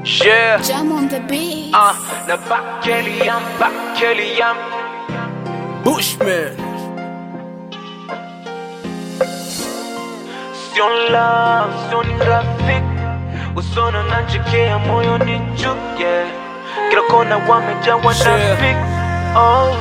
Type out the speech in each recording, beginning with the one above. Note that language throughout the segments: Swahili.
Yeah, Jam on the beat. uh, na Bakeliam, Bakeliam. Bushman. Sio love, sio ni rafiki. Usona nanchekea moyo ni chuke. Kila kona wamejawa na Yeah. fik. Oh.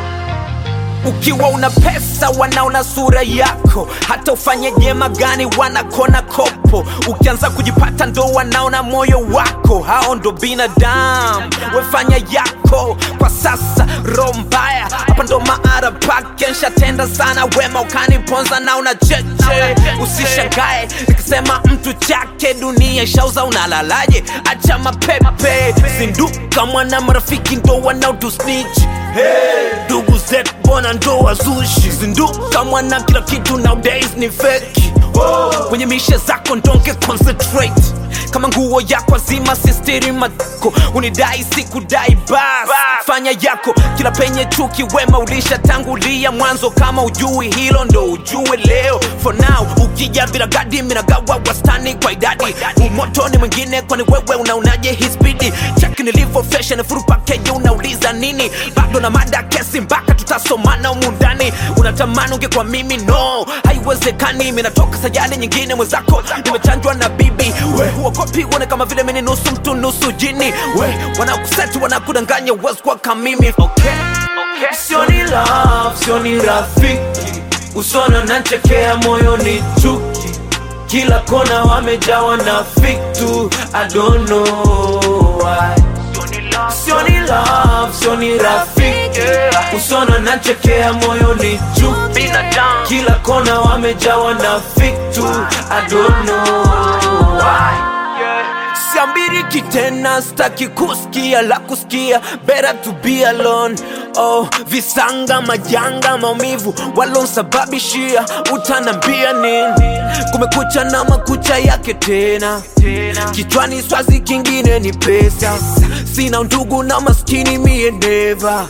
ukiwa una pesa wanaona sura yako hata ufanye jema gani wanakona kopo ukianza kujipata ndo wanaona moyo wako hao ndo binadamu wefanya yako kwa sasa roho mbaya hapa ndo maara pake nshatenda sana wema ukaniponza na una cheche usishangae nikisema mtu chake dunia ishauza unalalaje acha mapepe zinduka mwana marafiki ndo wanaotusnich ndugu zetu mbona ndo wazushi zinduka mwana kila kitu nowadays ni feki kwenye mishe zako ndonge concentrate kama nguo yako azima sistiri matako unidai sikudai bas fanya yako kila penye chuki wema ulishatangulia mwanzo kama ujui hilo ndo ujue leo for now ukija bila gadi minagawa wastani kwa idadi umotoni mwingine kwani wewe unaonaje hii spidi chaki nilivyo fashion furu pakeji unauliza nini bado na mada kesi mpaka tutasomana humu ndani unatamani ungekuwa mimi no haiwezekani minatoka sayari nyingine mwenzako nimechanjwa na bibi we huogopi uone kama vile mini nusu mtu nusu jini we wanakuseti wanakudanganya uwezi kuwa kamimi okay. Okay. Sio ni love, sio ni rafiki. Usona nanchekea moyo ni chuki. Kila kona wamejawa na fiktu. I don't know why. Sio ni love, sio ni rafiki. Usona nanchekea moyo ni chuki. Kila kona wamejawa na fiktu. I don't know why. siambiriki tena staki kusikia la kusikia better to be alone oh, visanga majanga maumivu walonsababishia utanambia nini kumekucha na makucha yake tena kichwani swazi kingine ni pesa sina ndugu na maskini mie neva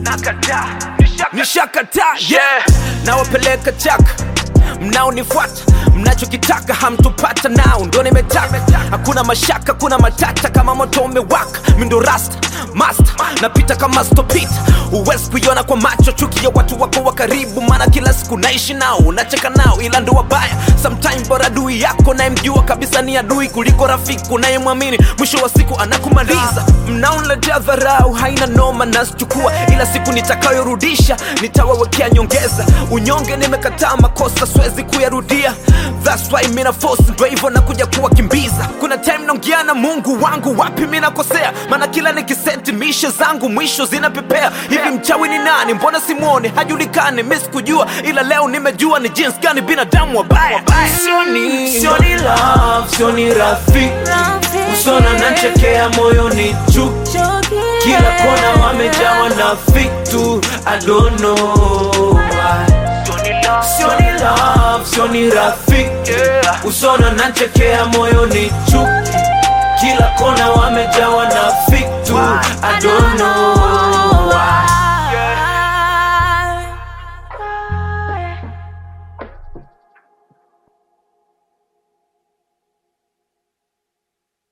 nishakataa yeah. nawapeleka chaka mnaonifuata mnachokitaka hamtupata nao ndo nimetaka hakuna mashaka kuna matata kama moto umewaka mindo rasta master napita kama stopita huwezi kuiona kwa macho chuki ya watu wako wa karibu maana kila siku naishi nao unacheka nao ila ndo wabaya sometime bora adui yako nayemjua kabisa ni adui kuliko rafiki unayemwamini mwisho wa siku anakumaliza mnaonletea dharau haina noma nasichukua ila siku nitakayorudisha nitawawekea nyongeza unyonge nimekataa makosa siwezi kuyarudia That's why mina force ndo hivyo nakuja kuwakimbiza kuna time naongea na mungu wangu wapi mi nakosea maana kila nikisenti mishe zangu mwisho zinapepea hivi mchawi ni nani mbona simwone hajulikani mi sikujua ila leo nimejua ni jinsi gani binadamu wabaya sioni Sio ni love, sio ni rafiki. Usona nanchekea moyo ni chuki. Kila kona wamejawa na fiktu. I don't know why. Sio ni love, sio ni rafiki. Usona nanchekea moyo ni chuki. Kila kona wamejawa na fiktu. I don't know